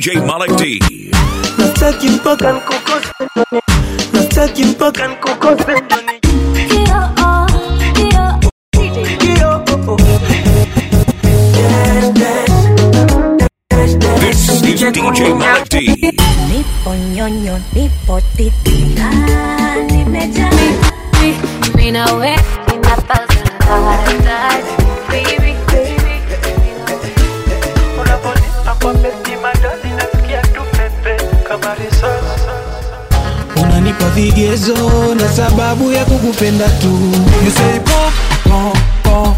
DJ Malik D. Nastaki mpaka nkukose Nastaki mpaka nkukose Yo, oh, oh. Yes, yes. This is DJ Malik D. Nipo nyonyo, nipo titi, ah, nimejaa. Mimi na wewe, a thousand dollars, baby, baby. Unaponipa kwa beti madani nasikia tu pepe kama risasi unanipa vigezo na sababu ya kukupenda tu you say pop, pop, pop,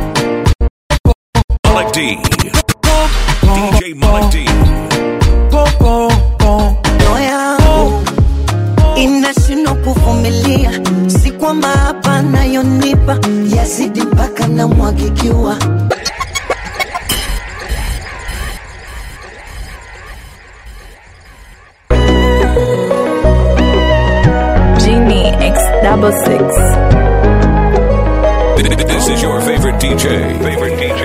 Malik D. DJ Malik D. pop, pop, pop. roho yangu inashindwa kuvumilia, si kwamba hapa nayonipa yazidi mpaka namwagikiwa. Genie X double six. This is your favorite DJ. Favorite DJ.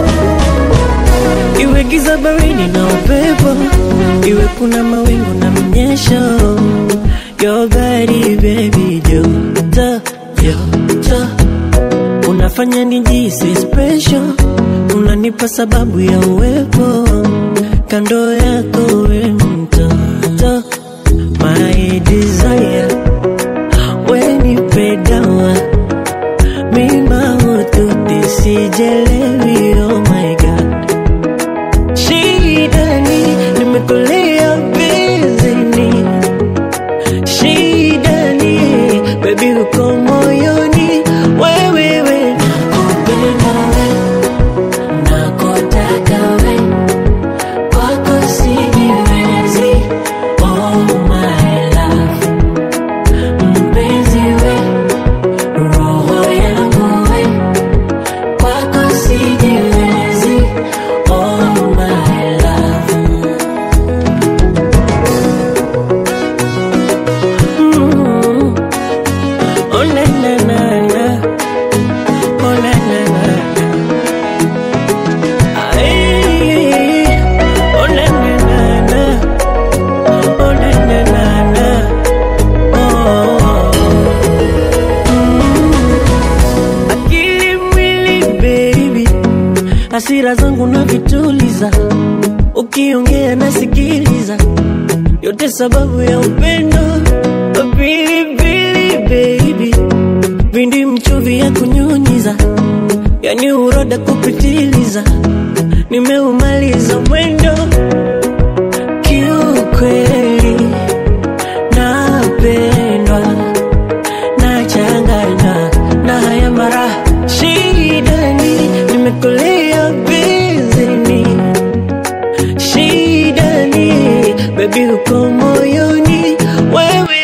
Iwe giza baridi na upepo Iwe kuna mawingu na mnyesho Your body baby joto joto Unafanya nijisi special Unanipa sababu ya uwepo Kando yako we mtoto My desire We nipe dawa Mima ututi sijelewi oh my god Shida ni nimekulia bizini, shida ni baby uko moyoni, wewe we nakupenda we, nakutaka we, kwako sijiwezi, oh my love, mpenzi we, roho yangu we, kwako sijiwezi, oh my love. Mm. Oh na na na na, oh na na na na. Ay, oh na na na na, oh na na na na. Oh. Mm. Akili mwili baby, hasira zangu na vituliza, ukiongea nasikiliza yote sababu ya upendo pilipili baby vindi mchuvi ya kunyunyiza yani uroda kupitiliza nimeumaliza mwendo kiukweli napendwa nachanganywa na haya mara shidani nimekulia bizini shida ni baby uko moyoni wewe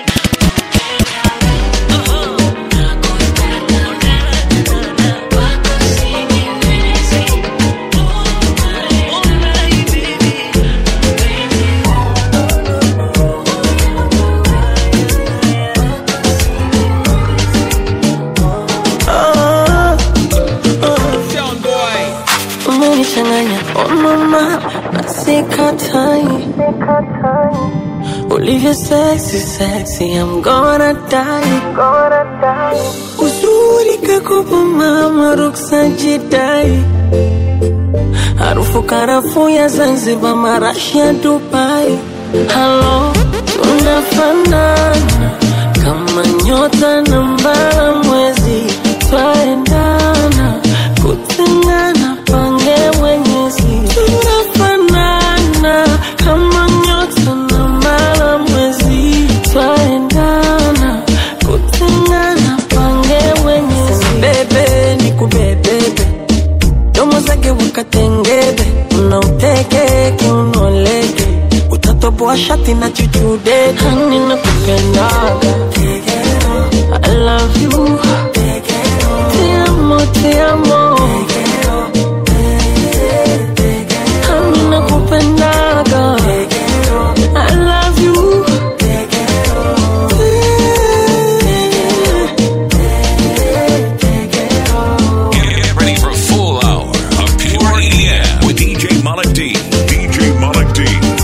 umenichanganya oh mama nasikatai ulivyo sexy sexy I'm gonna die uzuri kakopo mama ruksa jidai harufu karafu ya Zanzibar marashi ya Dubai halo tunafanana kama nyota na mbara mwezi twaendana kutengana pange mwenyezi tunafanana kama nyota na mbara mwezi twaendana kutengana pange mwenyezi bebe ni kubebebe domo zake wakatengebe unauteke unoleke utatoboa shati na chuchude hani na kupendaga I love you Te amo, te amo Hani na kupendaga I love you Get ready for a full hour of pure EDM with DJ Malik D. DJ Malik D.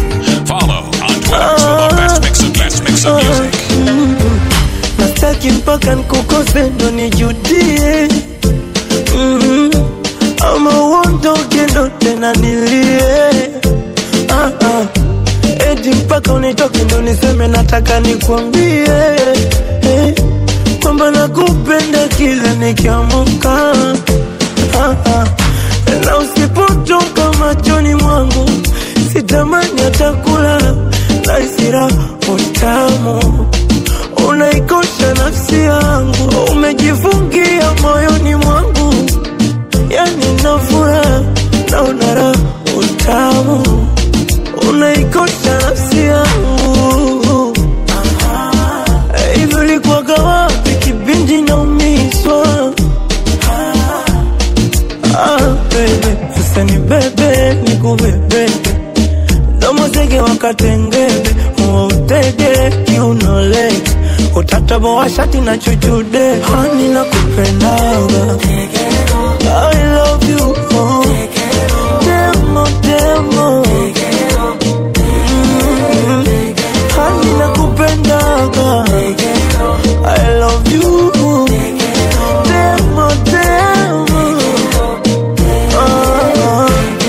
nataka nikwambie eh, kwamba nakupenda kila nikiamuka ah, ah. na usipotoka machoni mwangu sitamani hata kulala na isira utamu unaikosha nafsi yangu umejifungia moyoni mwangu yani nafura na unara utamu unaikosha nafsi yangu hivi ulikuwaga wapi kipindi naumizwa Ah, baby, sasa ni bebe nikubebe domo zege wakatengebe uwa utege kiunole utataboa shati na chuchude hani na kupendaga I love you oh. demo demo Mm. hani na kupendaga I love you demo demo ah,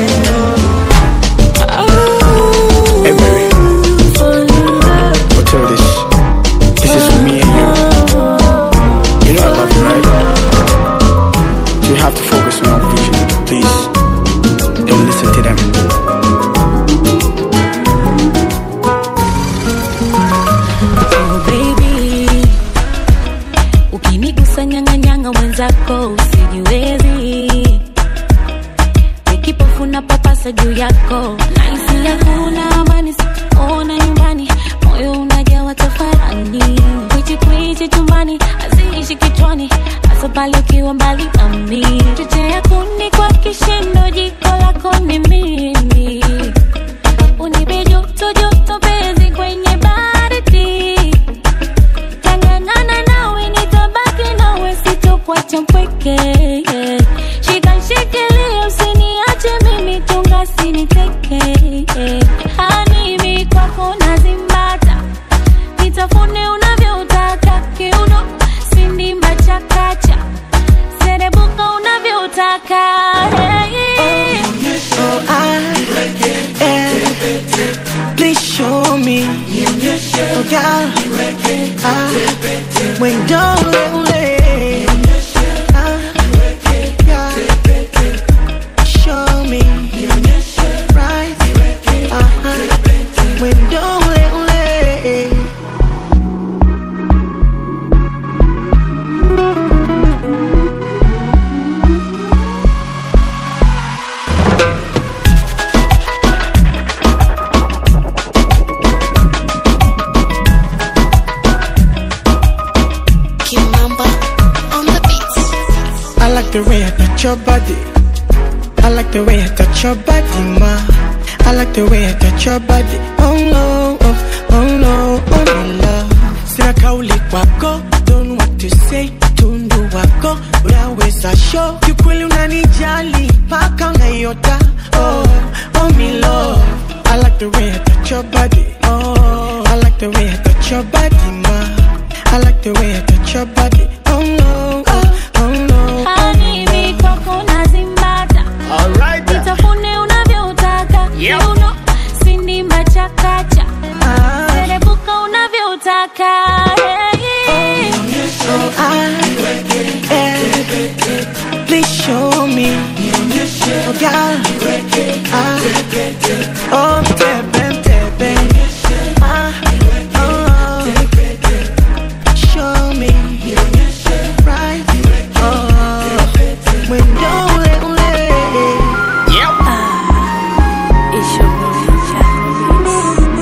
Hey, baby. I'll tell you this. This is for me and you. You know I love you, right? So you have to focus on your vision. Please, don't listen to them. Oh baby, ukinigusa nyang'anyanga mwenzako usijiwezi, nikipofu na papasa juu yako, nahisi hakuna amani, sikuona nyumbani, moyo unajawa tafarani, kwichi kwichi chumbani, haziishi kichwani, hasa pale ukiwa mbali nami, chochea kuni kwa kishindo, jiko lako ni mimi unipe joto joto penzi kwenye baridi tangangana nawe nitabaki nawe sitokuacha mpweke shika shikilia usiniache mimi tunga siniteke hanimi kwako nazimbata nitafune unavyotaka kiuno sindimba chakacha serebuka unavyotaka hey. oh, I, eh, please show me oh, God, ah, when don't ule ah, God, show me right uh-huh, when don't ule Kimamba on the beats. I like the way I touch your body. I like the way I touch your body, ma. I like the way I touch your body. Oh no, oh, oh no, oh my love. Sina kauli kwako, don't know what to say. Tundu wako, unaweza show. Kiukweli unanijali, paka unaiota. Oh, oh me love. I like the way I touch your body. Oh, I like the way I touch your body, ma. I like the way I touch your body. Oh no, oh, oh no. Hanimi kwako nazimbata nitafune unavyotaka kiuno sindimba chakacha serebuka unavyotaka hey. I, please show me. Oh, God. Ah, oh, tebe, tebe. Ah, oh, show me. Right. Oh, when don't let It's your boy,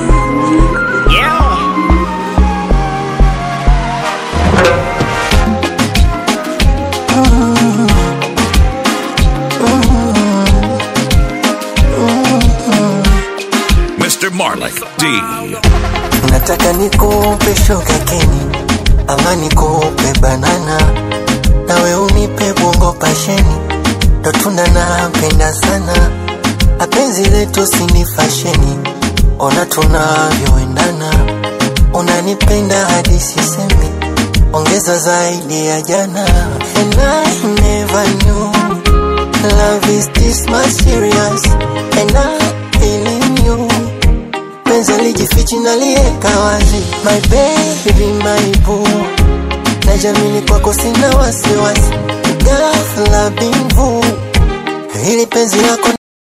Mr. Marley D. nataka nikupe shogakeni ama nikupe banana nawe unipe bongo pasheni ndo tunda napenda sana apenzi letu sini fasheni ona tunavyoendana unanipenda hadi sisemi ongeza zaidi ya jana and I never knew love is this much serious and I feeling you penzi lijificha lijifichi nalieka wazi my baby my boo najamini kwako sina wasiwasi ghafla bimvu hili penzi lako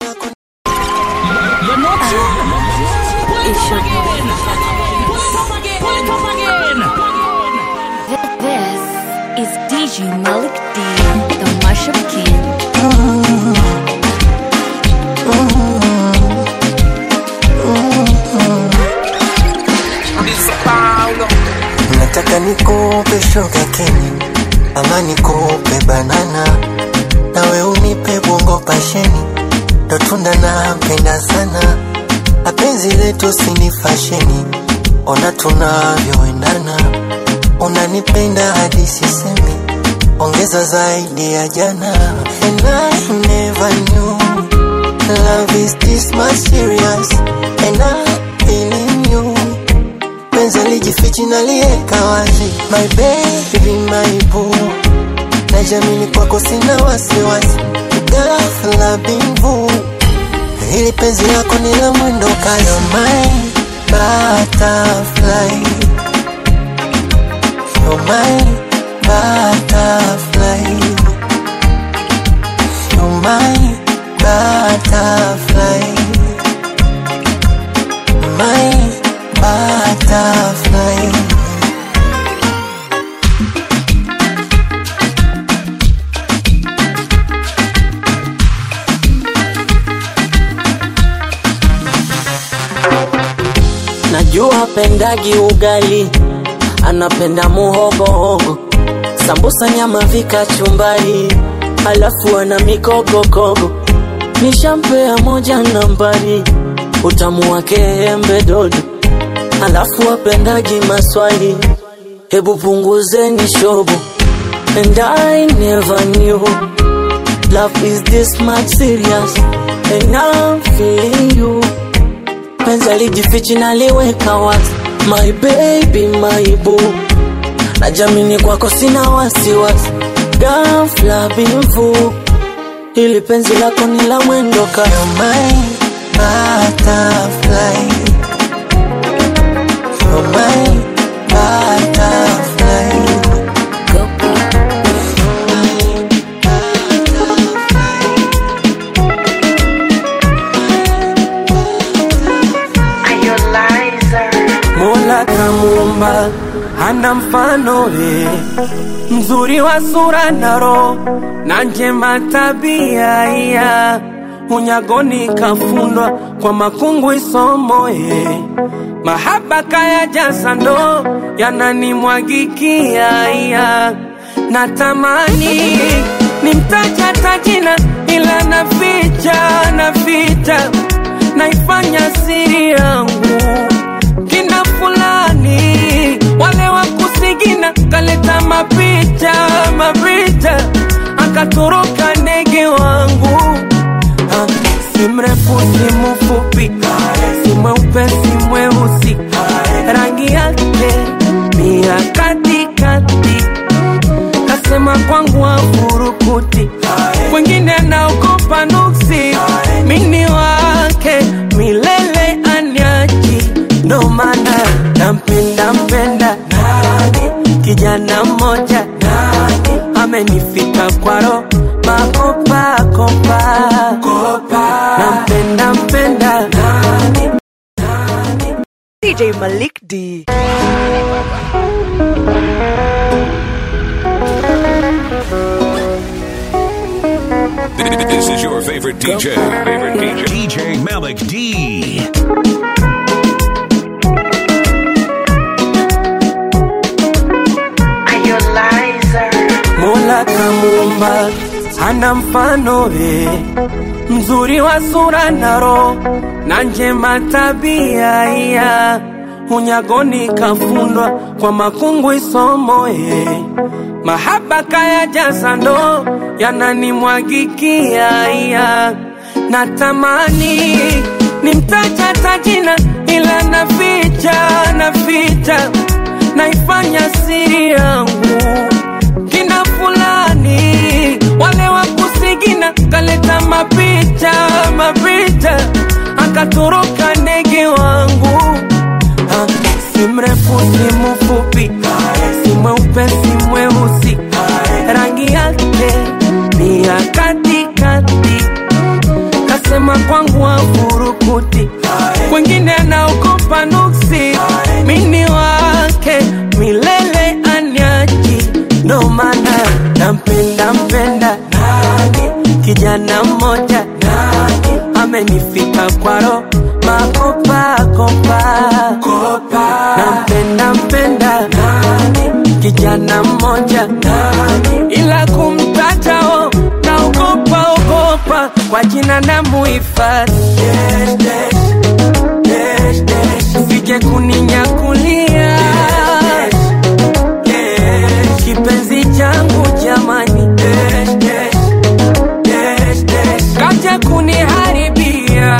This is DJ Malik D, the Mashup King. nataka nikupe shoga keni ama nikupe banana nawe unipe bongo pasheni ndo tunda napenda sana apenzi letu sini fasheni ona tunavyoendana unanipenda hadi sisemi ongeza zaidi ya jana and I never knew love is this much serious and I feeling you penzi lijifichi nalieka wazi my baby my boo najamini kwako sina wasiwasi ghafla bimvu hili penzi lako ni la mwendo kayo my butterfly You're my butterfly You're my butterfly My butterfly najua pendagi ugali anapenda muhogohogo sambusa nyama vikachumbari alafu ana mikogokogo nishampea moja nambari utamu wake embe dodo alafu apendagi maswali hebu punguzeni shobo and I never knew love is this much serious and I'm feeling you penzi alijifichi naliweka wazi my baby my boo najamini kwako sina wasiwasi gafla bimvu ili penzi lako ni la mwendo ka You're my butterfly You're my butterfly Mola kamuumba hana mfano ye, mzuri wa sura na roho na njema tabia ya unyagoni kafundwa kwa makungu isomo ye, mahaba kaya jaza ndo yananimwagikia ya natamani nimtaja tajina ila naficha naficha naifanya siri yangu kina fulani wale wa kusigina kaleta mapicha mapicha akatoroka ndege wangu Ah, si mrefu si mfupi si mweupe si mweusi rangi yake ni ya katikati kasema kwangu afurukuti wengine naogopa nuksi mini wake milele anyachi ndo maana nampenda mpenda kijana mmoja amenifika kwaro makopakopa nampenda mpenda DJ Malik D. This is your favorite DJ. Favorite DJ. DJ Malik D. Mola kamuumba hana mfano ye, mzuri wa sura na roho na njema tabia ya unyagoni kafundwa kwa makungu isomo ye, mahaba kaya jaza ndo yananimwagikia ya natamani nimtaja tajina ila naficha naficha naifanya siri yangu kina fulani wale wa kusigina kaleta mapicha mapicha akatoroka ndege wangu si mfupi si mweupe si mweusi rangi yake ni ya katikati kasema kwangu afurukuti kwengine anaogopa nuksi mini wake milele anyaji ndo maana nampenda mpenda kijana mmoja amenifika kwaro makopakopa nampenda mpenda kijana mmoja ila kumtatao naogopa ogopa kwa jina na muhifadhi sije kuninyakulia kipenzi changu jamani kaja kuniharibia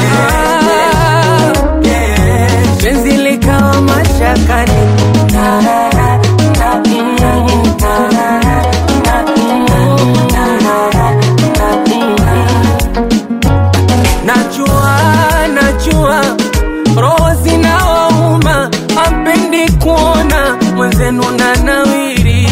penzi likawa mashakani najua najua roho zinawauma ampendi kuona mwenzenu na nawiri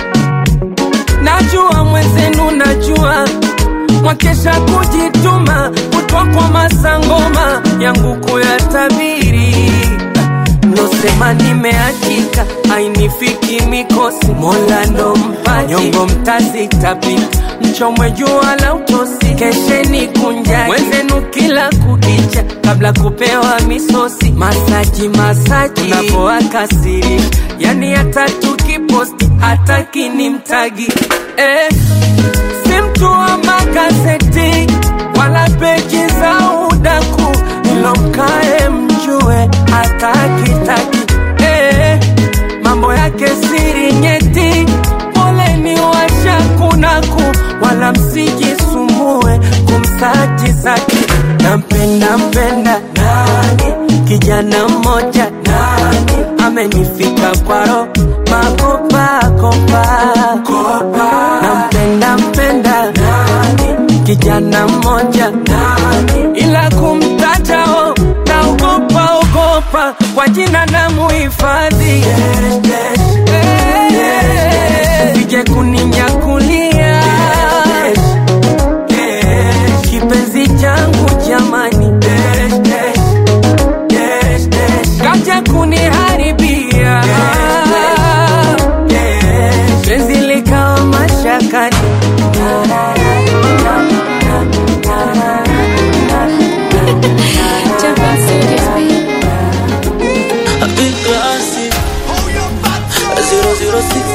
najua mwenzenu najua mwakesha kujituma kutwa kwa masangoma yangu kuyatabiri nosema nimeachika ainifiki mikosi mola ndo mpaji nyongo mtazitapika mchomwe jua la utosi kesheni kunjani mwenzenu kila kukicha kabla kupewa misosi masaji masaji unapoakasiri yani hata tukiposti hataki ni mtagi eh, si mtu wa magazeti wala peji za udaku ilomkae mjue hatakitaki eh, mambo yake siri nyeti poleni washakunaku wala msijisumbue kumsaji zaki nampenda mpenda kijana mmoja amenifika kwaro makopakopa nampenda mpenda kijana mmoja ila kumtatao naogopa ogopa kwa jina na muhifadhi sije kuninyakulia kipenzi changu jamani kaja kuniharibia penzi likawa mashakani Big classy. Zero zero six.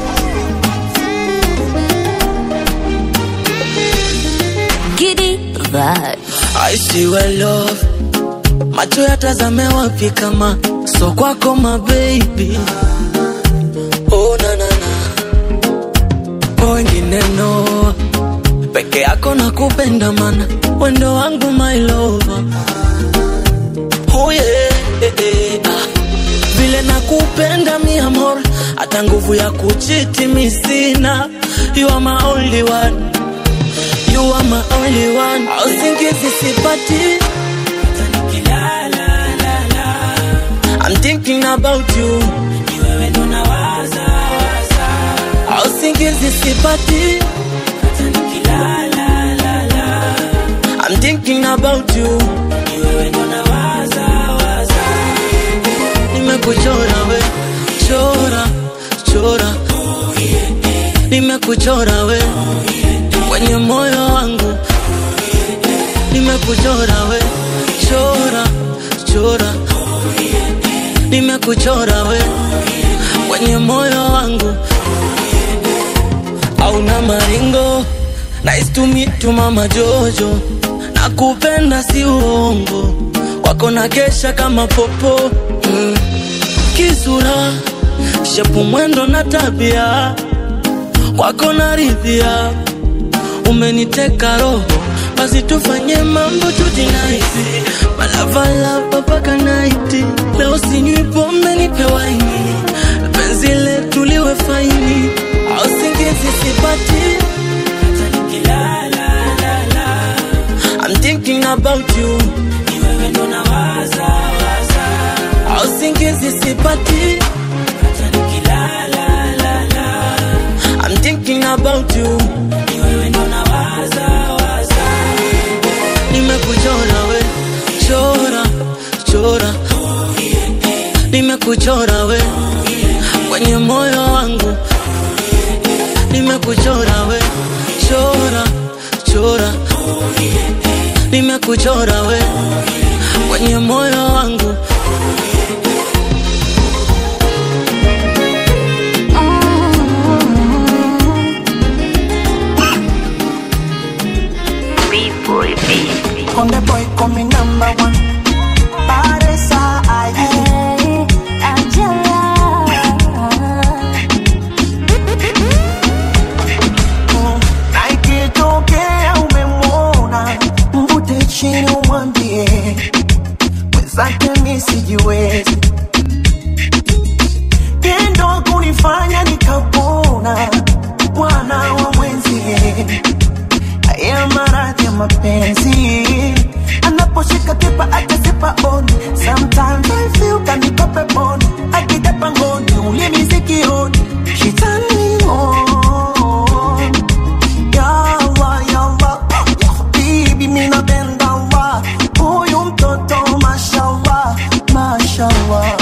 Giddy vibe. I see well love. Macho yatazame wapi kama so kwako my baby. Oh na na na. Oh wengine no. Peke yako na kupenda mana wendo wangu my lover. Oh yeah, eh, eh, ah. Vile nakupenda mi amor, hata nguvu ya kuchiti mi sina. You are my only one. You are my only one. Usingizi sipati. I'm thinking about you. Usingizi sipati. I'm thinking about you. Nimekuchora we, chora, chora. Nimekuchora we kwenye moyo wangu. Nimekuchora we, chora, chora. Nimekuchora we kwenye moyo wangu. Hauna maringo, nice to meet you mama Jojo. Nakupenda si uongo, wako na kesha kama popo mm. Kisura, shepu, mwendo na tabia, kwako naridhia, umeniteka roho, basi tufanye mambo tujinaisi, malavalava mpaka naiti, leo sinywi pombe nipe waini, penzi letu liwe faini, au singizi sipati I'm thinking about you. Au singizi sipati hata nikilala lala I'm thinking about you ni wewe ndo nawaza waza nimekuchora we chora chora nimekuchora we kwenye moyo wangu nimekuchora we chora chora nimekuchora we kwenye moyo wangu Konde boy come number one. Paresa aye. Mm, na ikitokea umemwona mvute chini umwambie mwenzake mi sijiwezi tendo kunifanya nikapona bwana wa mwenzie haya maradhi ya mapenzi anaposhika kipa akasipa on sometimes I feel kanikope pon akija pangoni ulimi sikioni she turn me on ya Allah ya Allah ya habibi mimi napenda Allah huyu mtoto mashallah mashallah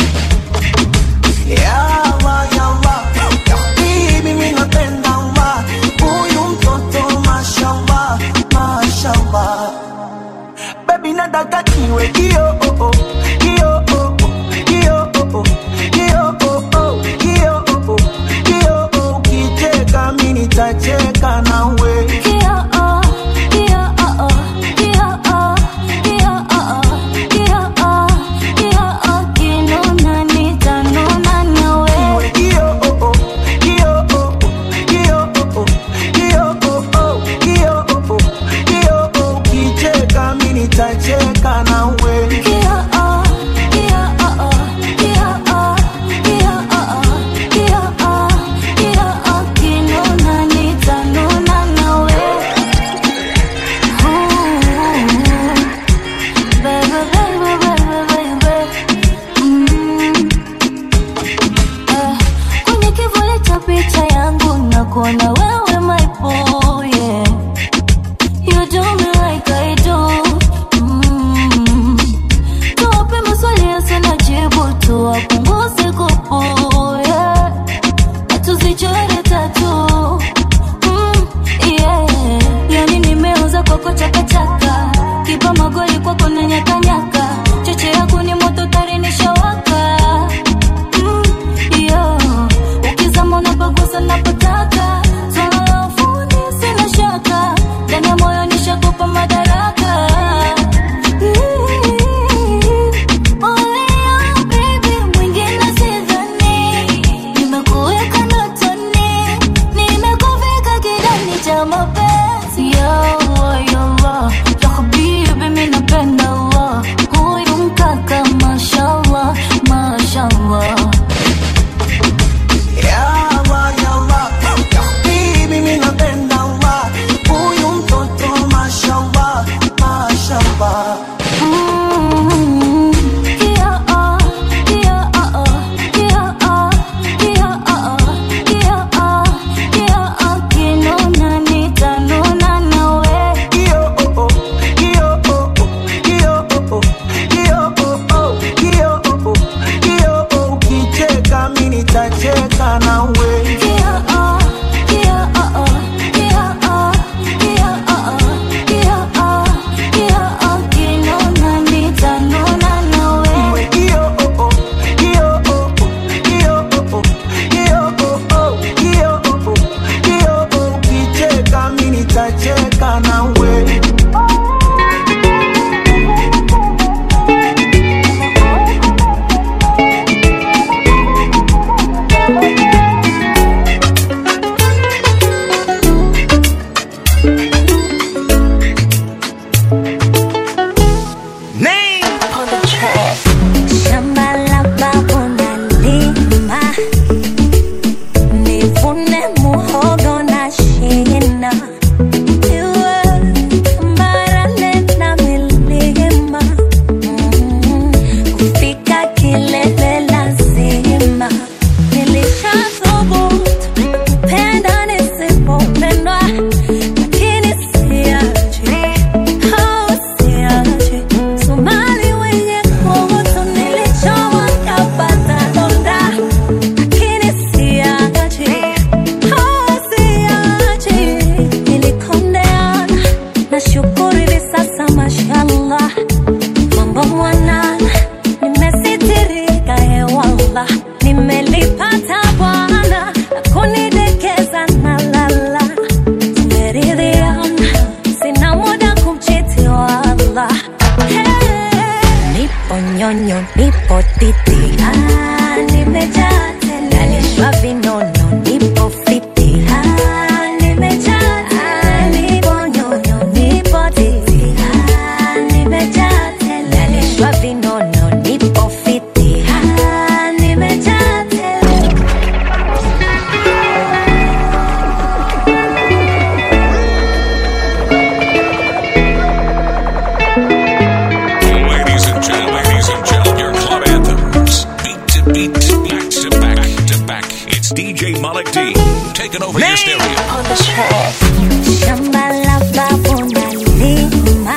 ya Allah ya Allah ya habibi mimi napenda Allah huyu mtoto mashallah mashallah baby nataka kiwe kio oh oh kio oh oh kio oh oh kio oh oh kio oh oh kio oh kicheka mimi nitacheka nawe Kio oh oh kio oh oh kio oh oh kio oh oh kio oh oh kio oh kicheka mimi nitacheka nawe Kwenye kivuli cha picha yangu nakuona wewe my boy, yeah. You do me like I do. Mm. hivi sasa mashallah mambo mwanana nimesitirika hewala nimelipata bwana akunidekeza na lala tumeridhiana sina muda kumchiti wala hey. nipo nyonyo nipo titi ah, nimejaa tele nalishwa vinono nipo fiti ah, nimejaa ah, nipo nyonyo nipo titi ah, nimejaa tele nalishwa vinono nipo fiti ah, nimejaa tele Ladies and gentlemen, ladies and gentlemen, your club anthems. Beat to beat, back to back to back. It's DJ Malik D. Taking over your stereo. Shamba la babu nalima,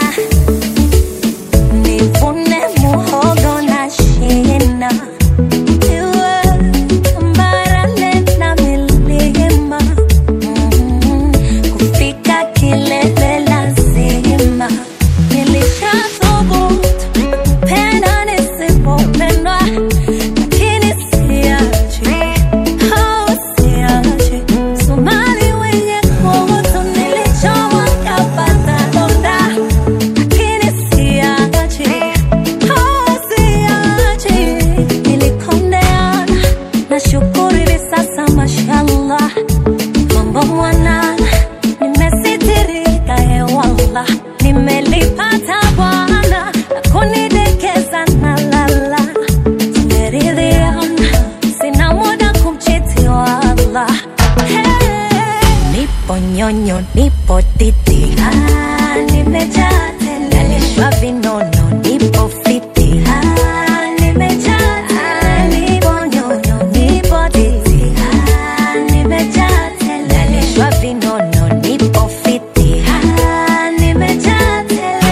nivune muhogo na shina. Iwe tambarare na milima, mm, kufika kilele lazima. Nilishathubutu kupenda nisipopendwa, lakini siachi, oh, siachi. Somali wenye kutu nilichowa kapata donda, lakini siachi, oh, siachi. Nilikondeana, nashukuru hivi sasa mashallah, mambo mwanana, nimesitirika hewala, nimelipata Bwana akunidekeza na lala, tumeridhiana, sina muda kumchiti wala hey. Nipo nyonyo, nipo titi, ah, nimejaa tele, nalishwa vinono, nipo fiti, ah, nimejaa ah, nipo nyonyo, nipo titi, ah, nimejaa tele, nalishwa vinono, nipo fiti, ah, nimejaa tele.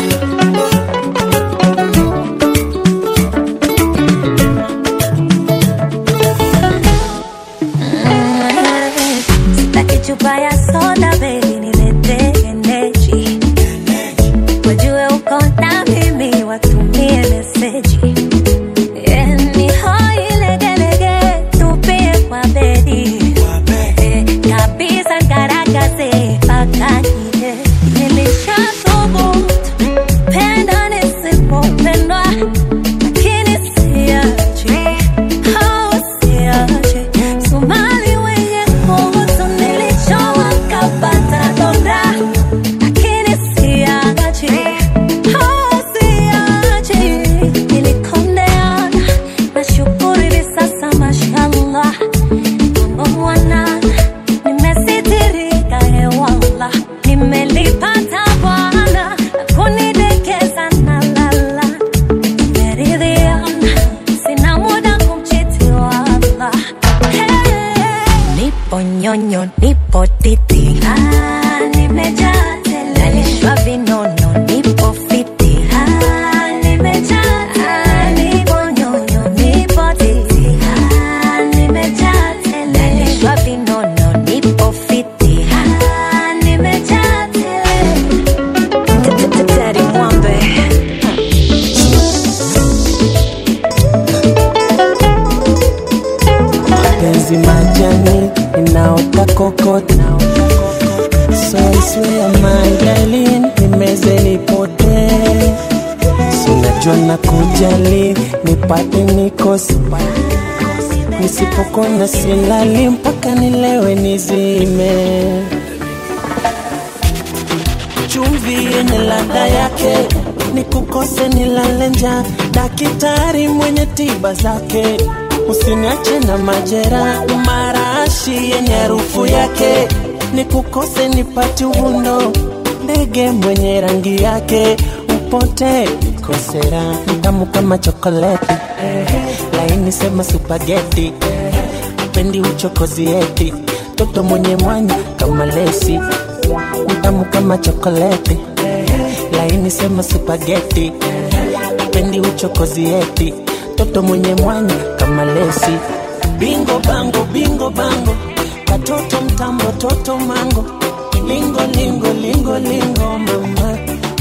Sitaki chupa ya soda baby, nilete energy. Wajue uko na mimi, watumie meseji. Eh, ni hoi legelege, tupie kwa bedi. Eh, kabisa ngaragaze mpaka nje. Nilishathubutu penda nisipopendwa, lakini siachi, oh, siachi. Somali wenye kutu nilichowa kapata donda, lakini siachi, oh, siachi. Nilikondeana, nashukuru hivi sasa mashallah, mambo mwanana, nimesitirika hewala, nimelipata Bwana akunidekeza na lala, tumeridhiana, sina muda kumchiti wala hey. Nipo nyonyo, nipo titi, ah, nimejaa tele, nalishwa vinono, nipo fiti, ah, nimejaa ah, nipo nyonyo, nipo titi, ah, nimejaa tele, nalishwa vinono, nipo fiti, ah, nimejaa tele. Daddy Mwambe. penzi majani inaota kokota so iswea my darling nimeze nipotee sinajua na kujali nipate nikosi nisipokona silali mpaka nilewe nizime chumvi yenye ladha yake ni kukose nilale njaa daktari mwenye tiba zake usiniache na majera marashi yenye harufu yake ni kukose nipati uvundo ndege mwenye rangi yake upote nikosera mtamu kama chokoleti laini sema supageti pendi uchokozi eti toto mwenye mwanya kama lesi mtamu kama chokoleti laini sema supageti pendi uchokozi eti toto mwenye mwanya kama lesi bingo bango bingo bango katoto mtambo toto mango lingo lingo lingo lingo mama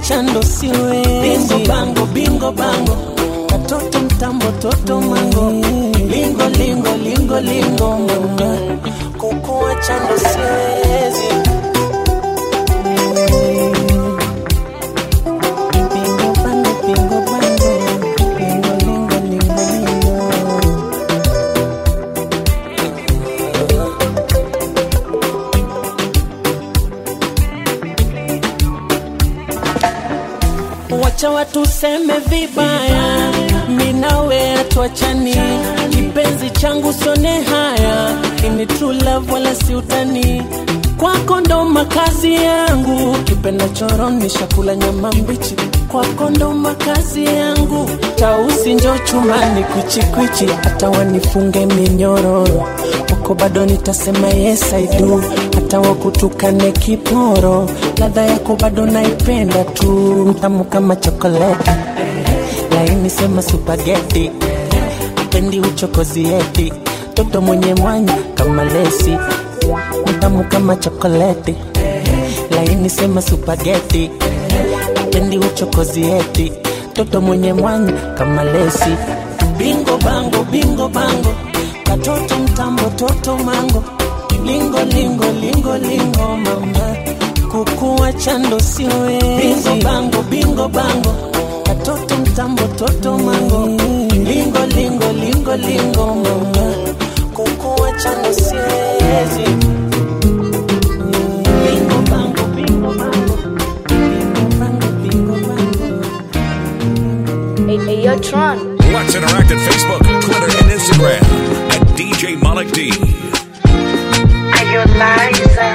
chando siwezi bingo bango bingo bango katoto mtambo toto mango lingo lingo lingo lingo mama kukua chando siwezi Bingo bango, bingo bango, lingo, lingo, lingo, lingo. wacha watu seme vibaya, minawe atuachani, kipenzi changu sone haya, ini true love wala si utani, kwako ndo makazi yangu, kipenda choroni shakula nyama mbichi, kwako ndo makazi yangu, tausi njo chumani kwichikwichi, hata wanifunge minyororo wako bado nitasema yes I do, hata wakutukane kiporo, ladha yako bado naipenda tu, mtamu kama chokoleti, laini sema supageti, pendi uchokozi eti, toto mwenye mwanya kama lesi, mtamu kama chokoleti, laini sema supageti, pendi uchokozi eti, toto mwenye mwanya kama lesi, bingo bango bingo bango katoto mtambo toto mango lingo lingo lingo lingo mama kukua chando siwezi bingo bango bingo bango katoto mtambo toto mango lingo lingo lingo lingo mama kukua chando siwezi bingo bango bingo bango bingo bango bingo bango Hey, hey, yo, Tron. Let's interact at Facebook, Twitter, and Instagram at DJ Malik D. Are you Liza?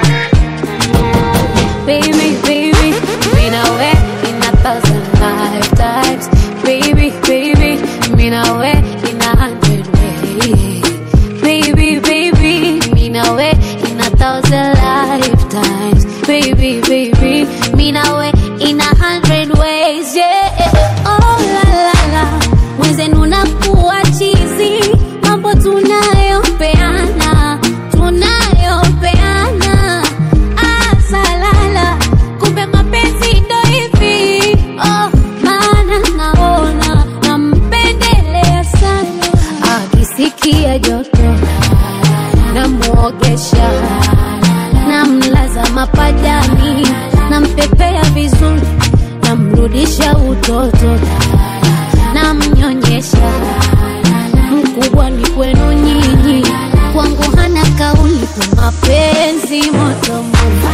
Baby, baby, been away in a thousand lifetimes. Baby, baby, been away in a hundred ways. Baby, baby, been away in a thousand lifetimes. Baby, baby, been away in a hundred ways. Yeah, oh la la la, mwenzenu nakuwa chizi, mambo tunayopeana, tunayopeana asalala kumbe mapenzi ndo hivi oh, maana naona nampendelea sana akisikia joto namwogesha namlaza mapajani nampepea vizuri namrudisha utoto namnyonyesha mkubwa ni kwenu nyinyi kwangu hana kauli kwa mapenzi moto moto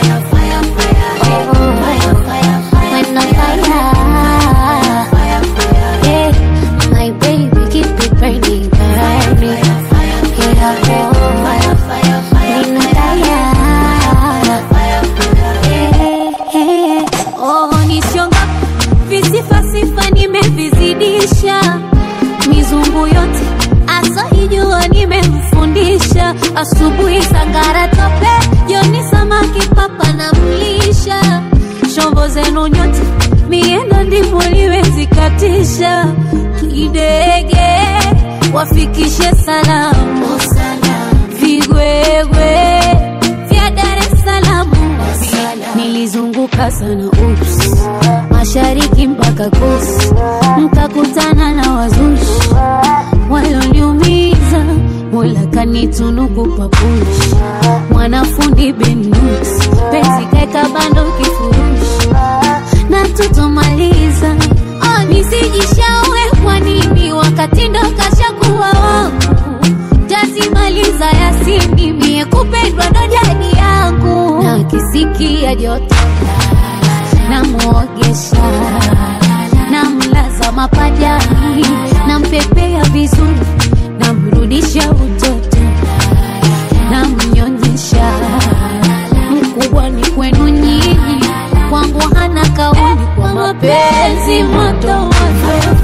visifasifa nimevizidisha mizungu yote asaijua nimemfundisha asubuhi sangara tope joni samaki papa na mlisha shombo zenu nyote miendo ndimo liwezikatisha kidege wafikishe salamu vigwegwe vya dar es salamu nilizunguka sana ups mashariki mpaka kusi mkakutana na wazushi walioniumiza mola kanitunuku papushi mwanafundi benus penzi kaeka bando kifurushi na tutomaliza oh, nisijishaue kwa nini wakati ndo kashakuwa wangu tazimaliza yasini mie kupendwa ndo jadi yangu na kisikia joto namwogesha namlaza mapajani nampepea vizuri namrudisha utoto namnyonyesha mkubwa ni kwenu nyinyi kwangu hana kauli kwa mapenzi moto moto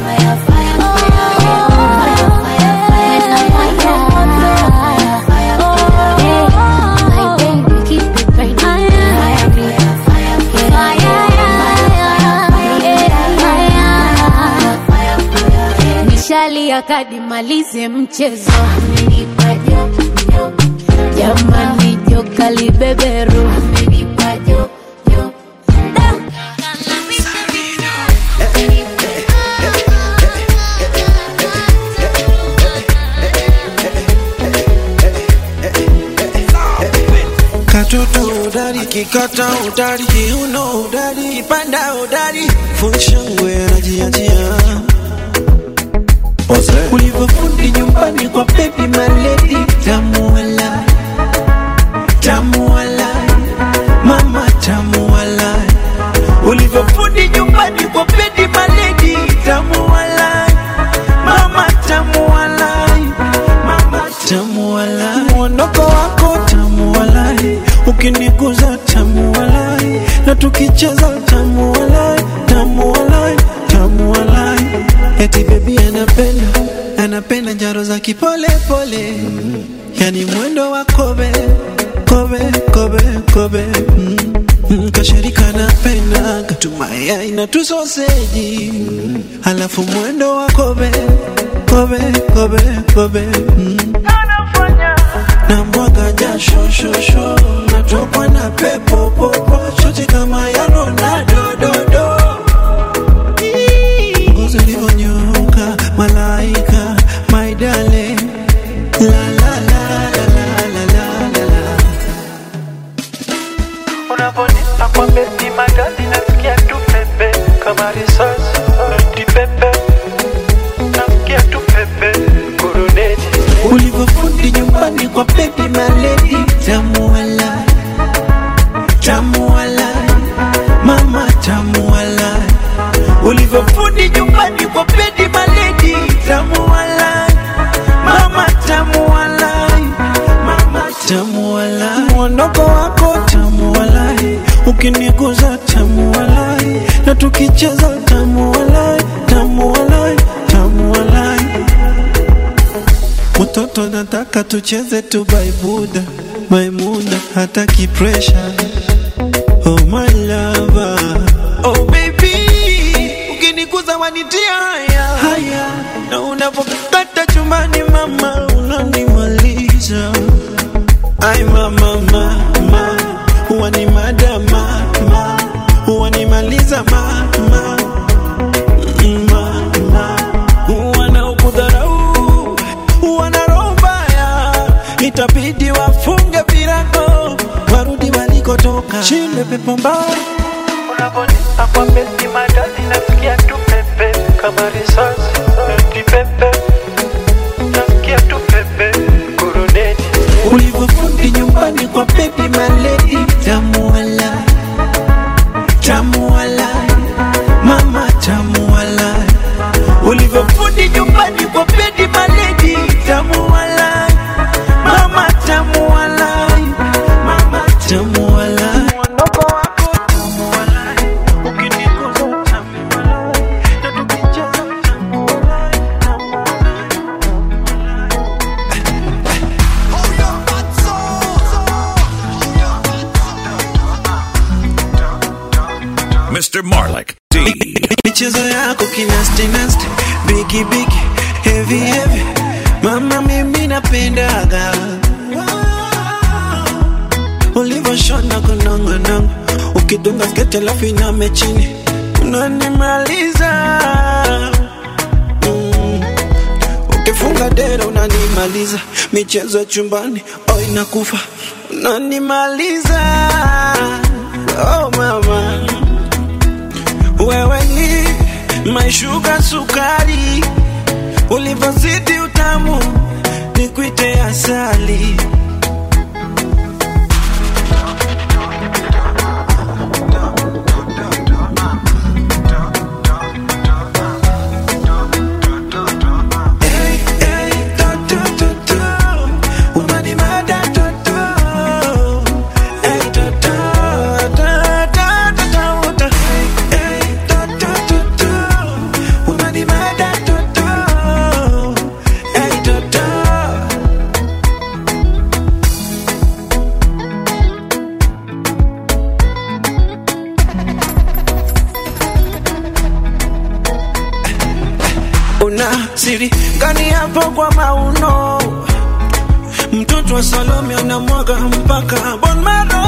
nishalia kadi malize mchezo amenipa jo jo jamani joka libeberu amenipa jo jo Da. mtoto udari kikata udari kiuno udari kipanda udari funshangwe anajiachia ulivyofundi nyumbani kwa baby maledi tamu walai tamu walai mama tamu walai ulivyofundi nyumbani kwa baby maledi tamu walai mama tamu walai mama tamu walai mwondoko wako tamu walai ukiniguza tamu walai na tukicheza tamu walai tamu walai tamu walai eti bebi anapenda anapenda njaro za kipole pole yani mwendo wa kobe kobe kobe kobe mm. Mm, kashirika napenda katumaya ina tusoseji halafu mwendo wa kobe kobe kobe kobe mm. na mwaga jasho shosho natokwa na pepo popo chote kama ya Ronaldo dodo ngozi ulivyonyoka malaika my darling la la la la la la la la la Unavonipa kwa beti magadi nasikia tu pepe kama risasi noti pepe nasikia tu pepe kuruneti ulivyofundi nyumbani kwa baby maledi tamu walai tamu walai mama tamu walai ulivyofundi nyumbani kwa baby maledi tamu walai mama tamu walai mama tamu walai mwondoko wako tamu walai ukiniguza tamu walai na tukicheza tamu walai tamu walai tamu walai Mtoto nataka tucheze tu baibuda Maimuna hataki pressure Oh my lover Oh baby Ukinikuza wanitia haya haya Na unapokata chumbani mama Unanimaliza Ay mama mama Wanimada mama Wanimaliza mama Mama Wanaokudharau wana roho mbaya, itabidi wafunge virago warudi walikotoka. Shinde pepo mbaya Unavonipa kwa beti magadi nasikia tu pepe kama risasi noti pepe nasikia tu pepe kuruneti ulivyofundi nyumbani kwa baby maledi tamu walai tamu walai mama tamu walai ulivyofundi nyumbani kwa baby maledi tamu walai mama tamu walai mama tamu walai mwondoko wako tamu walai ukiniguza tamu walai na tukicheza tamu walai tamu walai Mr. Marlik D. michezo yako kinasti nasti bigi bigi heavy heavy mama mimi napendaga ulivyoshona kunongonongo ukidunga sketi alafu iname chini unanimaliza mm. ukifunga dera unanimaliza michezo ya chumbani oh inakufa unanimaliza oh mama wewe ni maishuga sukari, ulivyozidi utamu nikuite asali. Hey, hey, to, to, to, to. Unanimada, to, to. Hey, to, to, to, to, to, to, to. Hey, to, to, to, to. Unanimada, to, to. Hey, to, to. una siri gani hapo kwa mauno mtoto wa salome anamwaga mpaka bon maro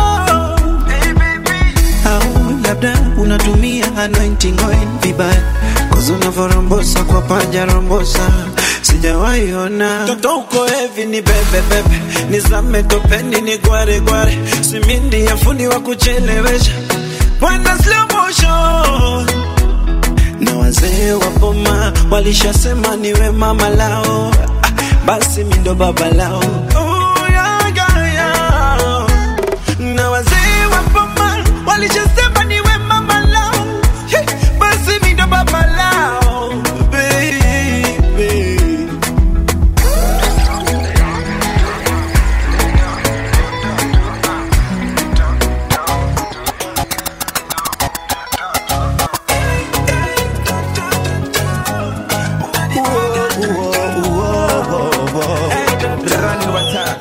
au labda unatumia anointing oil vibaya kozi unavyorombosa kwa paja rombosa si sijawaiona toto uko hevi ni bebe bebe nizame topeni ni gware gware simindi ya fundi wa kuchelewesha bwana slow motion na wazee wa boma walishasema niwe mama lao Ah, basi mindo baba lao Oh, yeah, yeah, yeah. na wazee wa boma walishasema niwe mama lao Hey, basi mindo baba lao baby Run water.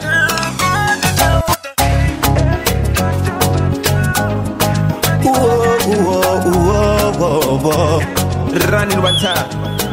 Run water.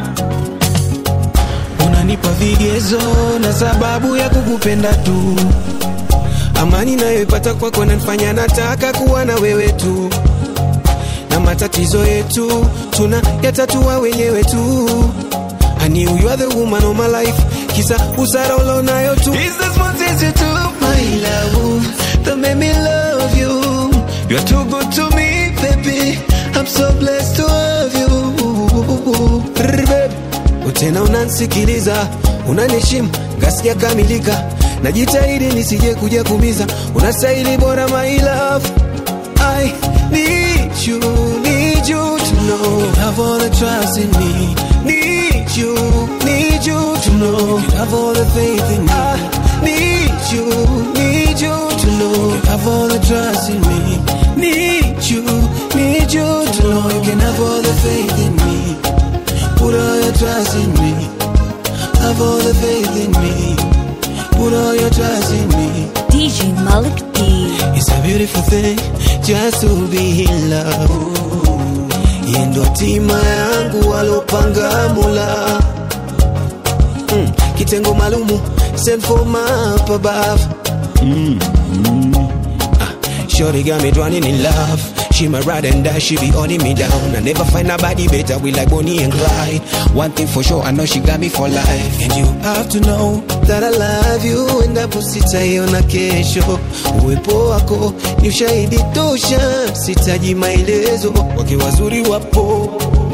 unanipa vigezo na sababu ya kukupenda tu amani nayoipata kwako nanifanya nataka kuwa na wewe tu na matatizo yetu tuna yatatua wenyewe tu I knew you are the woman of my life kisa usara ulonayo tu Is this what is it to my love that made me love you You're too good to me baby I'm so blessed to have you Brr, babe. tena unansikiliza unaniheshimu ngasikia kamilika najitahidi nisije kuja kumiza unastahili bora my love I need you, need you to know you have all the trust in me. Need you, need you to know you have all the faith in me. I need you, need you to know you have all the trust in me. Need you, need you to know you can have all the faith in me. Put all your trust in me. Have all the faith in me. Put all your trust in me. DJ Malik D. It's a beautiful thing just to be in love. Yeye ndo hatima yangu alopanga Mola. Mm, kitengo maalumu sent for my up above. Mm, mm. Ah, Shorty got me drowning in love. She my ride and die, she be holding me down. I never find nobody better, we like Bonnie and Clyde. One thing for sure, I know she got me for life. And you have to know that I love you, endapo sitaiona kesho. Uwepo wako ni ushahidi tosha, sitaji maelezo, wake wazuri wapo.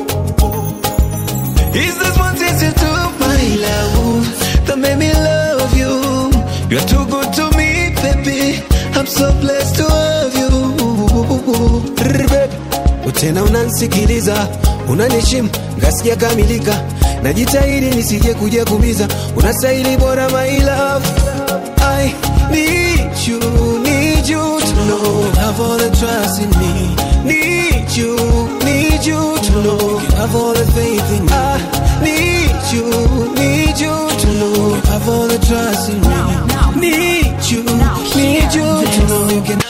Is this what is it to my love that made me love you? You're too good to me, baby. I'm so blessed to have you. Brr, babe. Tena unansikiliza, unaniheshimu, ngasikia kamilika, najitahidi nisije kuja kumiza, unastahili bora my love. I need you, need you to know you have all the trust in me. Need you, need you to know you have all the faith in me. I need you, need you to know you have all the trust in me. Need you, need you to know you can.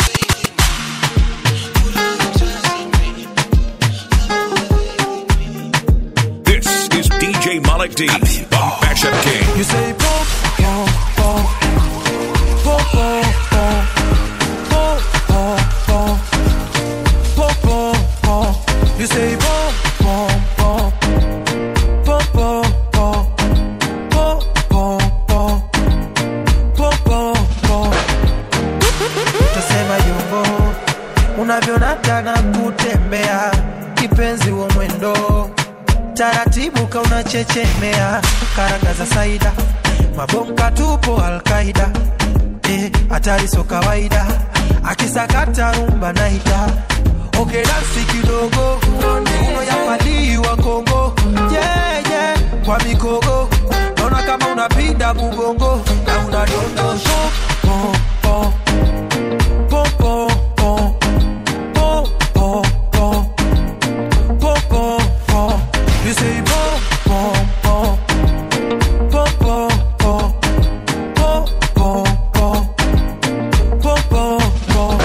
This is DJ Malik D, the Mashup King. You say pop, pop, pop, pop, pop, pop, pop, pop, pop, pop, pop. You say pop, pop, pop, pop, pop, pop, pop, pop, pop, pop, pop, pop. Utasema yumbo unavyonata na kutembea kipenzi wa mwendo taratibu kaunachechemea karanga za saida mabonga tupo alkaida eh, hatari so kawaida akisakata rumba naita okay, dansi kidogo uno yapaliwa kongo yeah, yeah, kwa mikogo naona kama unapinda mugongo na unadondosha po, po, po, po, po, po, po, po. Pom, pom, pom. You say pom, pom, pom. Pom, pom, pom. Pom, pom, pom. Pom, pom, pom.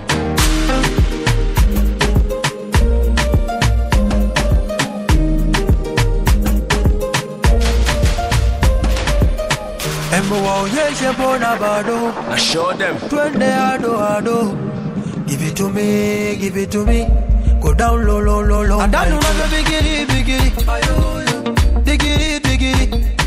Embo waonyeshe mbona bado I show them. twende ado ado give it to me give it to me go down low low low low andani unavyo bigiri bigiri bigiri bigiri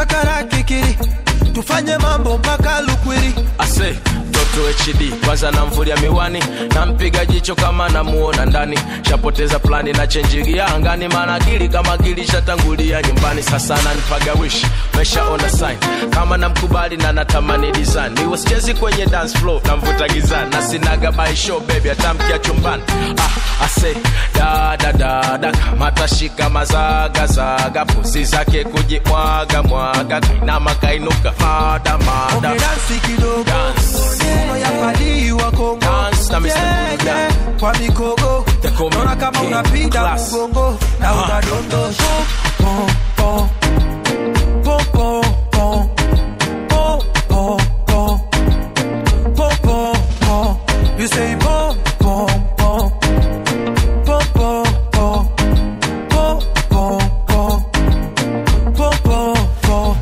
kakara kikiri tufanye mambo mpaka lukwiri ase mtoto hd kwanza namvulia miwani nampiga jicho kama namuona ndani shapoteza plani na chenjigia angani maana akili kama akili shatangulia nyumbani sasa nanipaga wish meshaona sign kama namkubali na natamani design niwe sichezi kwenye dance floor namvuta gizani na sinaga by show baby atamkia chumbani ah, ase da da da da kamata shika mazaga zaga pusi zake kujimwaga mwaga kainama kainuka mada mada dansi kidogo Maneno ya fadii wa Kongo Dance na Mr. Yeah, Buddha. yeah. kwa mikogo call me naona kama King unapiga Class. mgongo na Ah. unadondosha Pom, pom. Pom, pom, pom. Pom, pom, pom. Pom, pom, pom. You say pom, pom, pom. Pom, pom, pom. Pom, pom, pom. Pom, pom, pom.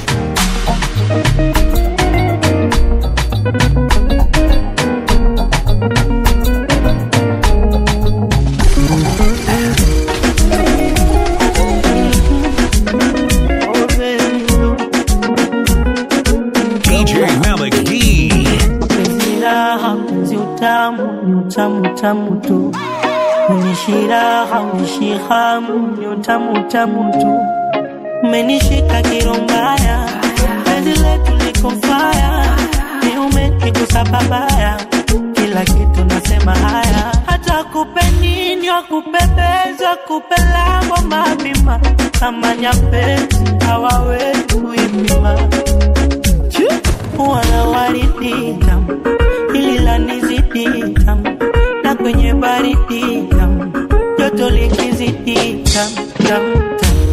DJ Malik D. Penzi raha, penzi utamu, ni utamu utamu tu. Unishi raha, unishi hamu, ni utamu utamu tu. Umenishika kirombaya, penzi letu liko faya, ni umenigusa babaya, kila kitu nasema haya. Hata kupe nini, wakupebeza, kupe lango mapima, kama nyapezi hawawezi kuipima wala waridi tamu, hili lanizidi tamu, na kwenye baridi tamu, joto likizidi tamu tamu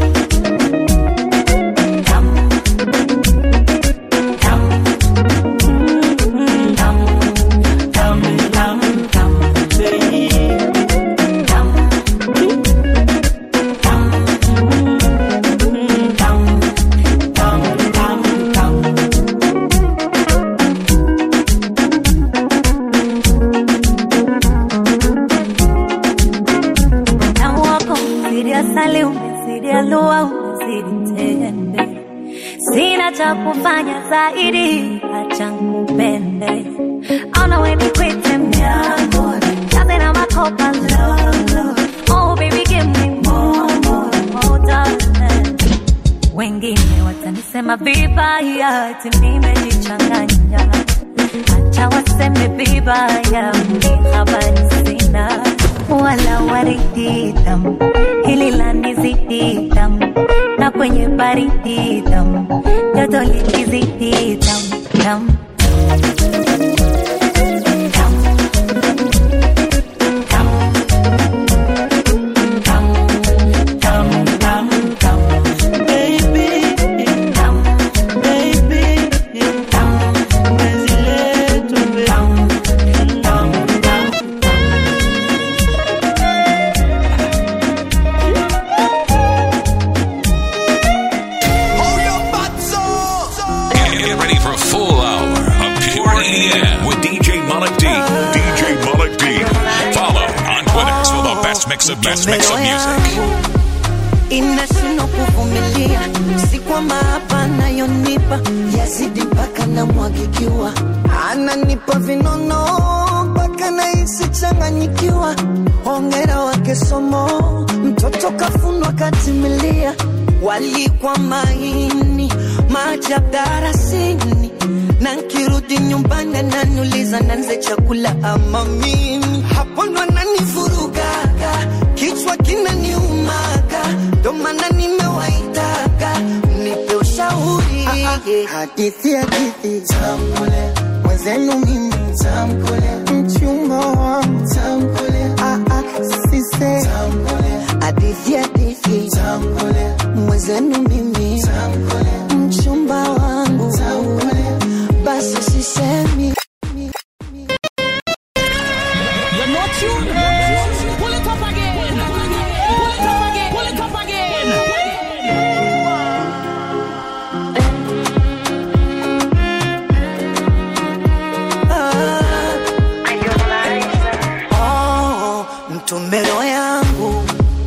Utamu wako umezidi asali, umezidi alua, umezidi tende. Sina cha kufanya zaidi, acha nikupende. Ona we nikwite mdogo, jaze na makopa lolo. Oh baby give me more, more, more darling. Wengine watanisema vibaya, ati nimejichanganya. Acha waseme vibaya, mimi habari sina wala waridi tamu, hili lanizidi tamu, na kwenye baridi tamu, joto likizidi tamu tamu. Get ready for a full hour of pure EDM with DJ Malik D. DJ Malik D. Follow on Twitter for the best mix of best mix of music. inashindwa kuvumilia, si kwamba hapa anayonipa yazidi mpaka namwagikiwa, ananipa vinono mpaka nahisi changanyikiwa. Hongera wake somo, mtoto kafunwa katimilia, walikwa maini maajabu darasini, na nkirudi nyumbani ananiuliza nanze chakula ama mimi, hapo ndo ananivurugaga, kichwa kinaniumaga, ndo maana nimewaitaga mnipe ushauri. Hadithi hadithi tamkule mwenzenu mimi tamkule mchumba wangu tamkule ah ah sise tamkule hadithi hadithi tamkule mwenzenu mimi tamkule mchumba wangu tamkule basi sisemi You're not tuned. Pull it up again. Pull it up again. Pull it up again. Oh, mtumbero yangu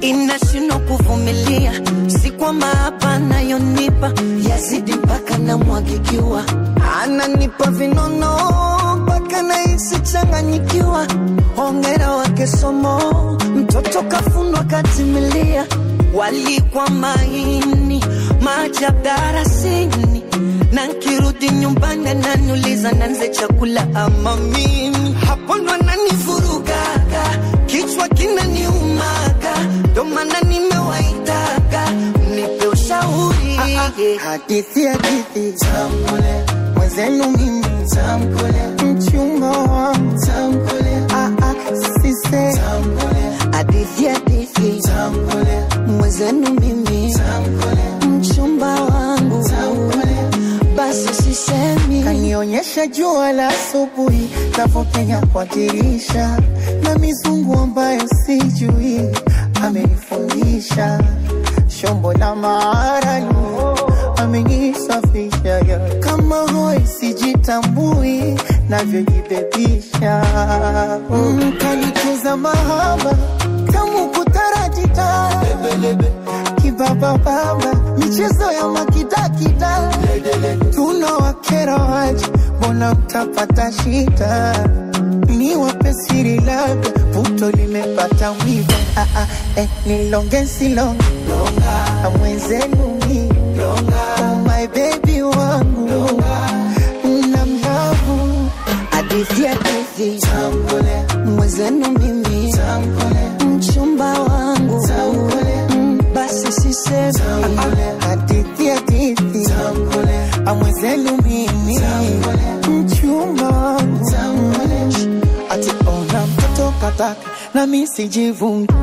inashindwa kuvumilia, si kwamba hapa anayonipa yazidi mpaka namwagikiwa, ananipa vinono mpaka nahisi changanyikiwa. Hongera wake somo, mtoto kafundwa katimilia, walikwa maini maajabu darasini, na nkirudi nyumbani ananiuliza nanze chakula ama mimi, hapo ndo ananivurugaga, kichwa kinaniumaga, ndo maana nimewaitaga mnipe ushauri. Hadithi hadithi tamkule mwenzenu mimi tamkule mchumba wangu tamkule ah ah sise tamkule hadithi hadithi tamkule mwenzenu mimi tamkule mchumba wangu basi sisemi kanionyesha jua la asubuhi navyopenya kwa dirisha na mizungu ambayo sijui amenifundisha shombo la maaralu amenisafisha ya kama hoi sijitambui navyojibebisha mm, kanikuza mahaba kamu kutarajita kibabababa michezo ya makidakida tunawakera waje mbona mtapata shida ni wape siri labda puto limepata mwiba ah, ah, eh, nilonge silonge mwenzenu mi oh my baby wangu na mlavu hadithi hadithi mwenzenu mimi mchumba wangu Mm, basi sisemi hadithi hadithi amwenzenu mimi mchumba wangu ati ona mtoto kataka na mi sijivungi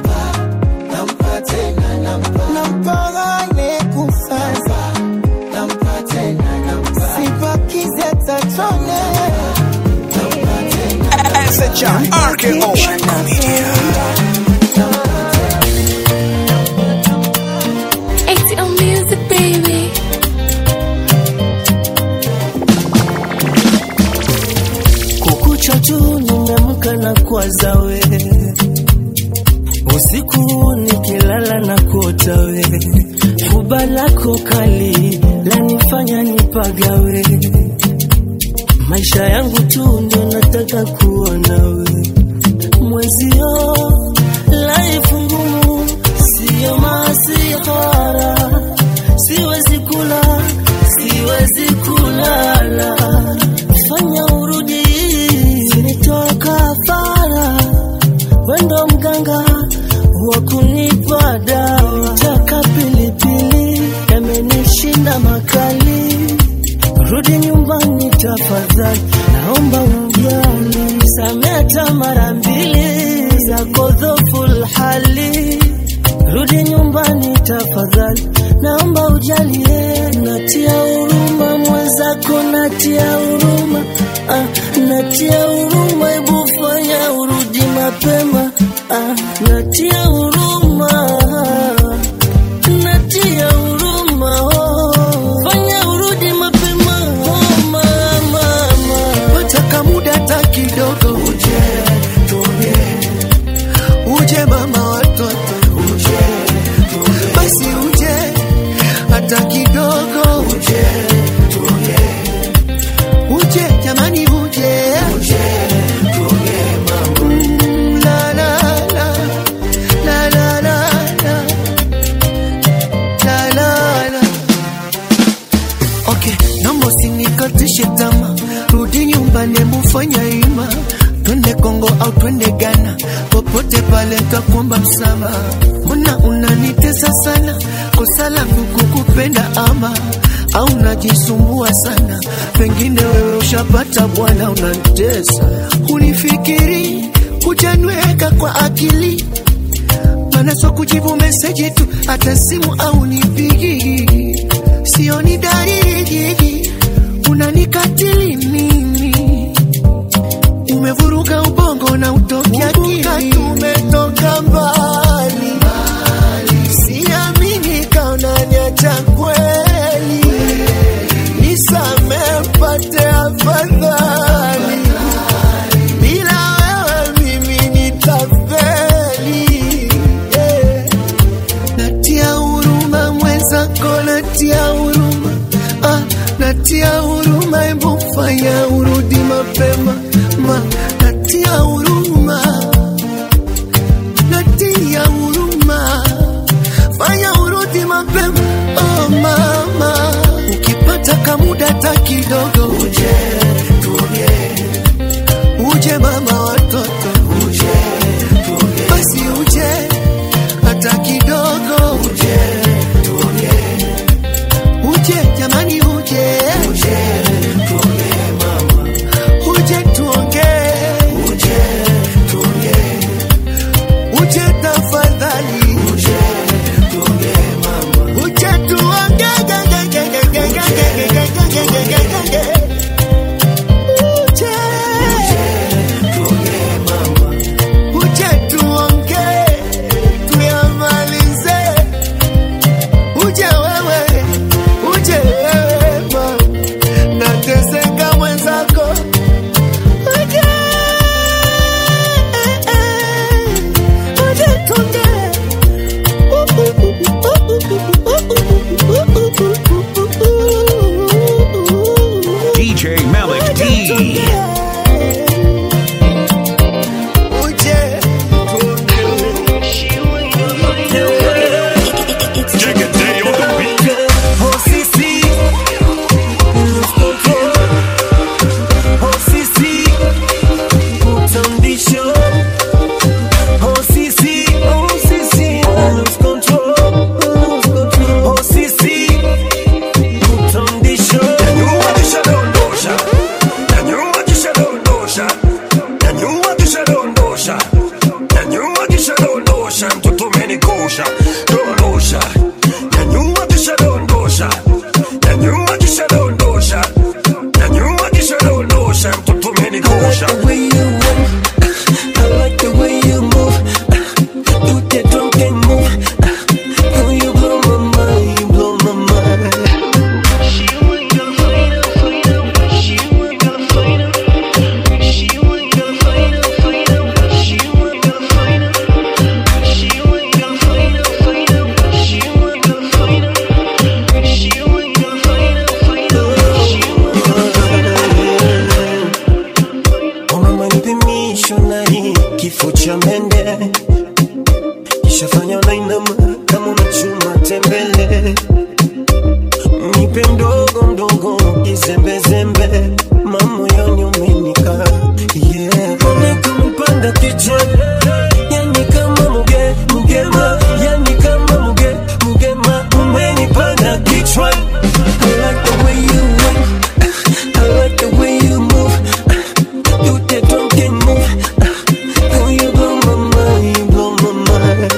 nampagane kusasa sipakize tatone RKO ATL music, baby. kukucha tu nimeamka na kwaza we usiku nikilala na kuota we fuba lako kali lanifanya nipagawe maisha yangu tu ndio nataka kuona we mwezio laifu ngumu siyo masihara siwezi kula siwezi kulala fanya urudi sinitoa kafara wendo mganga wa kunipa dawa taka pilipili yamenishinda makali rudi nyumbani tafadhali naomba ujali sameta mara mbili zako dhoful hali rudi nyumbani tafadhali naomba ujalie natia huruma mwenzako natia huruma ah, natia huruma hebu fanya urudi mapema ah, natia huruma natia huruma oh. fanya urudi mapema oh, mama wataka muda hata kidogo uje tuonge uje mama watoto uje basi uje hata kidogo uje tuonge uje jamani uje uje tuonge mama mm, la la la la la la la la la la Okay, naomba usinikatishe tama, rudi nyumbani, mufanya ima, twende Kongo au twende Ghana, popote pale nitakuomba msamaha. Mbona unanitesa sana, kosa langu kukupenda ama au unajisumbua sana, pengine wewe ushapata bwana, unanitesa. Unifikiri hujanweka kwa akili, maana sio kujibu meseji tu, hata simu au nipigi sioni dalili unanikatili mimi umevuruga ubongo na utoki akili tumetoka mbali siamini kaunaniacha kweli nisame mpate afadhali bila wewe mimi nitafeli yeah. natia huruma ah, natia huruma, hebu fanya urudi mapema ma, natia huruma, natia huruma, fanya urudi mapema oh mama, ukipata kamuda ta kidogo uje tuongee, uje mama watoto uje tuongee, basi uje hata kidogo uje tuongee, uje jamani uje uje tuongee mama, uje tuongee uje tuongee, uje tafadhali uje tuongee mama, uje tuongee ge- ge- ge- ge- ge- ge- ge- ge- ge- ge- ge- ge- ge- ge- ge. Uje tuongee mama, uje tuongee tuyamalize, uje wewe, uje wewe mama, nateseka mwenzako, uje uje tuongee DJ Malik D. missionary kifo cha mende kishafanya unainama kama unachuma tembele nipe mdogo mdogo kizembezembe mamoyoni umenika yeah. Umekumpanda kichwani yani kama muge mugema yani kama muge mugema umenipanda kichwani I like the way you went I like the way you move You that drunken move Oh you blow my mind you blow my mind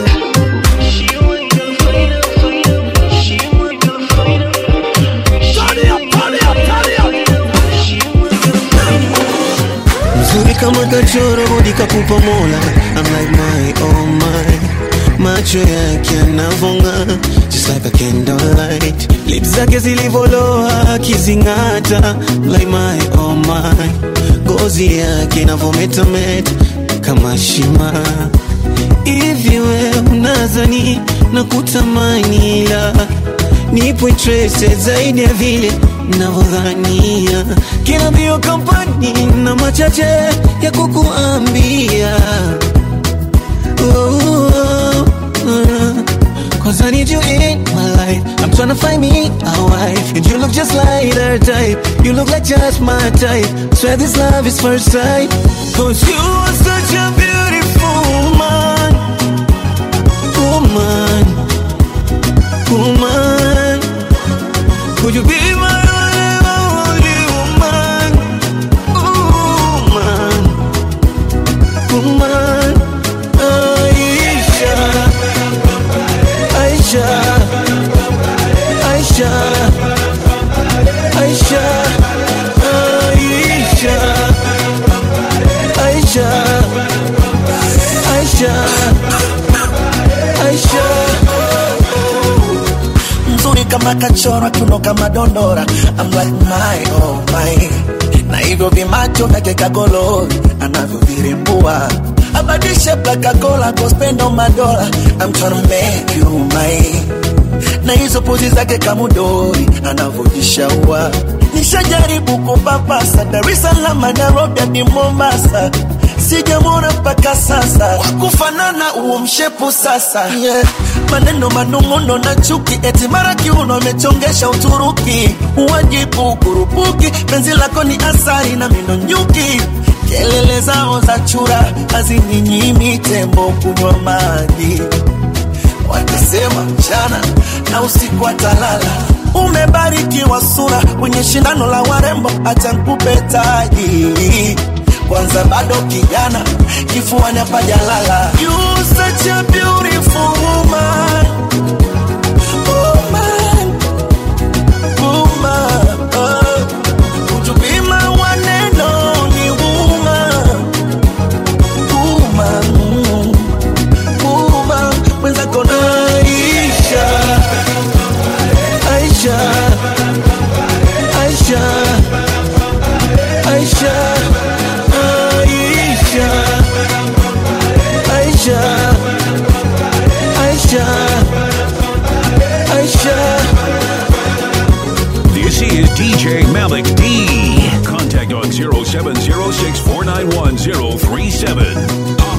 mzuri kama kachoro bodi kakupa mola I'm like my oh my macho yake yanavonga just like a candlelight lips zake zilivoloa akizing'ata like my oh my ngozi yake inavometameta kama shima hivi we unazani na kutamani ila nipo interested zaidi ya vile navyodhania kila mbio kampani na machache ya kukuambia oh, oh, uh, Cause I need you in my life I'm tryna find me a wife And you look just like her type You look like just my type Swear this love is first sight Cause you are such a beautiful woman Woman Woman Could you be my only woman Woman Woman Aisha Aisha Aisha Aisha Aisha Aisha Aisha Aisha mzuri kama kachora kiuno kama dondora I'm like my oh my na hivyo vimacho vyake kagolori anavyovirembua abadishe plakakola kospendo madola I'm tryna make you my na hizo pozi zake kamudori anavyojishaua nishajaribu kupapasa Dar es Salaam, Nairobi hadi Mombasa, sijamwona mpaka sasa wakufanana huo mshepu sasa yeah. Maneno manung'uno na chuki, eti mara kiuno amechongesha Uturuki, uwajibu kurupuki, penzi lako ni asari na mino nyuki kelele zao za chura hazininyimi tembo kunywa maji wakisema mchana na usiku atalala. Umebarikiwa sura kwenye shindano la warembo, acha nikupe taji kwanza, bado kijana, kifuani hapajalala. You such a beautiful woman. Woman. Woman. Oh. Would you be my one and only woman? Woman. Mm. Woman. Mwenzako na Aisha. Aisha. Aisha. Aisha. Aisha. Aisha. Aisha. Aisha. This is DJ Malik D. Contact on 0706 491 037.